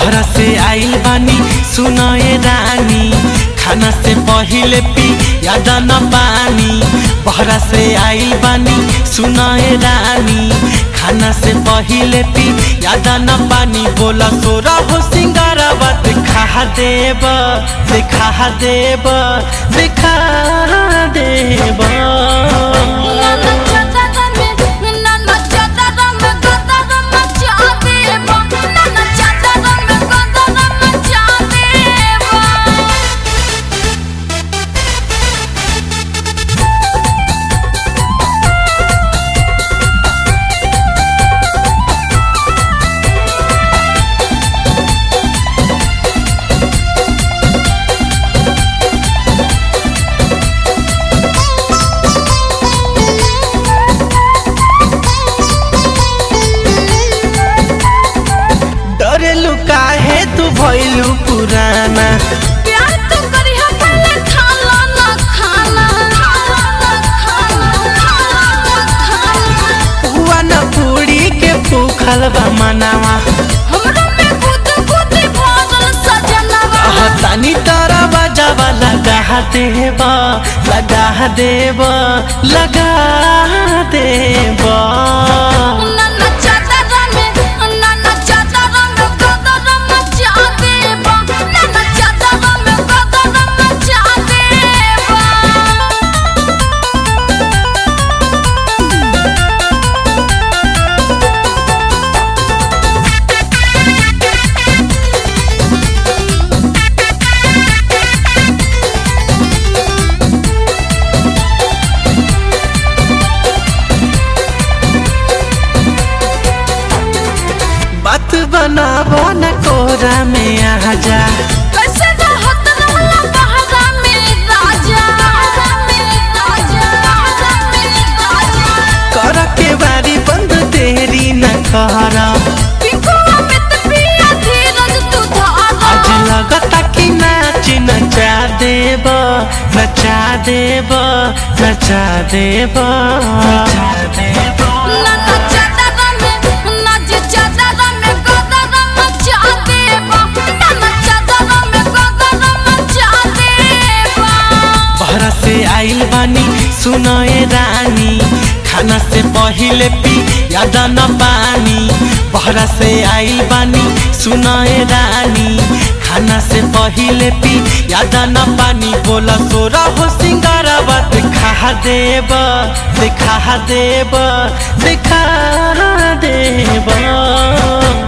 बहरा से आइल बानी सुनए रानी खाना से पहिले पी याद न पानी बहरा से आइल बानी सुनए रानी खाना से पहिले पी याद न पानी बोला सोरा हो सिंगारवा देखा देब देखा देब देखा देब नाना चादर में नाना चादर में गदर मचा देबो नाना चादर में गदर मचा देबो डरेलु काहे तू भइलु पुराना प्यार तो करी है पहले खाला ना खाना खाला ना खाना खाला ना खाना पुआ न पूरी के भूखल बा मनावा हमरा में गुद गुद भरल सजनवा तानी तारा बजावा लगा देब लगा देब लगा देब नाना चादर में नाना चादर में गदर मचा देबो नाना चादर में गदर मचा देबो बात बनाबो न कोरा में आ जा कैसे रहत रहला बहरा में राजा बहरा में राजा बहरा में राजा कर के बारी बंद देरी न कर पिंकुआ में त पिया धीरज तू धारा आज लगता कि नाच नचा देब नचा देब नचा देब नचा देब नाना चादर में नाच चादर में गदर मचा देबो नाना चादर में गदर मचा देबो बहरा से आइल बानी सुनए रानी खाना से पहिले पी याद न पानी बहरा से आइल बानी सुनए रानी खाना से पहिले पी याद न पानी बोला सोरा हो सिंगारवा देखा देब देखा देब देखा देब